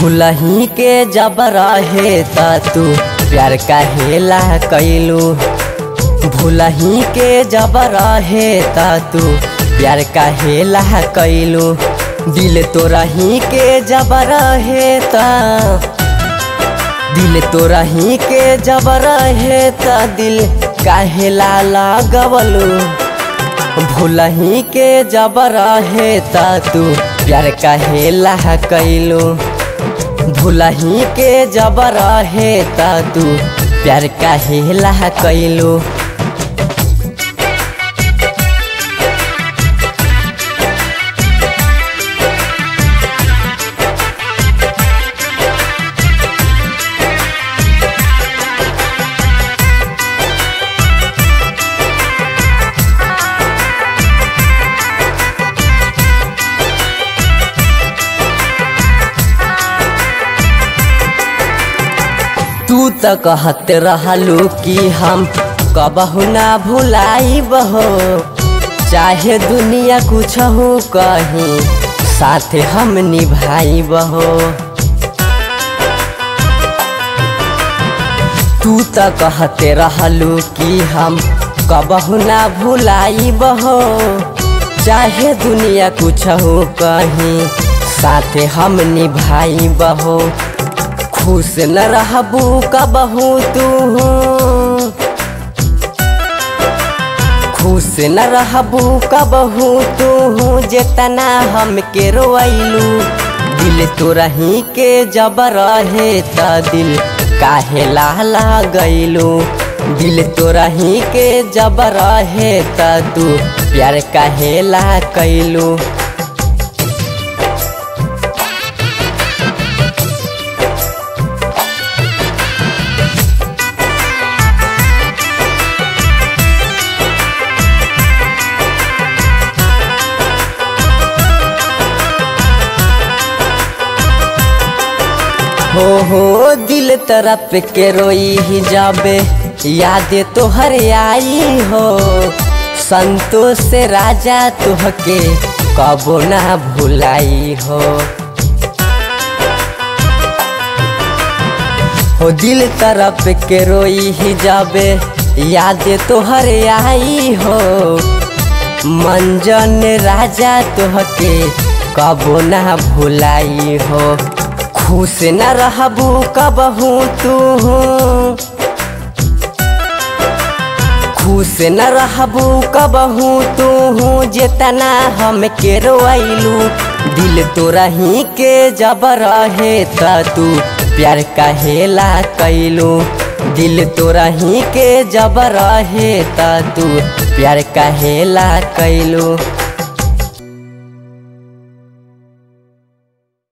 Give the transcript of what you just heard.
भूलही के जब रहे त तू प्यार काहेला कैलू भूलही के जब रहे त तू प्यार काहेला कैलू दिल तो रही के जब रहे त दिल तो रही के जब रहे त दिल काहेला लगवलू भूलही के जब रहे त तू प्यार काहेला कैलू भूलही के जब रहे त तू प्यार काहेला कैलू तू त कहत रहलू कि हम कबहू ना भुलाई बहो चाहे दुनिया कुछ हो कहीं साथ हम निभाई बहो तू त कहते रहलू कि हम कबहू ना भुलाई बहो चाहे दुनिया कुछ हो कहीं साथ हम निभाई बहो खुश न रहबू कबहू तू खुश न रहबू कबहू तू जितना हम के रोइलू दिल तो रही के जब रहे त दिल काहे लाला गईलू दिल तो रही के जब रहे त तू प्यार काहेला कैलू हो हो दिल तरफ के रोई ही जाबे याद तोहर आई हो संतोष से राजा तुहके कबो ना भुलाई हो हो दिल तरफ के रोई ही जाबे याद तोहर आई हो मंजन राजा तुहके कबो ना भुलाई हो खुश न रहबू कबहू तू खुश न रहबू कबहू तू जितना हम के रोइलू दिल तो रही के जब रहे त तू प्यार कहेला कैलू दिल तो रही के जब रहे त तू प्यार कहेला कैलू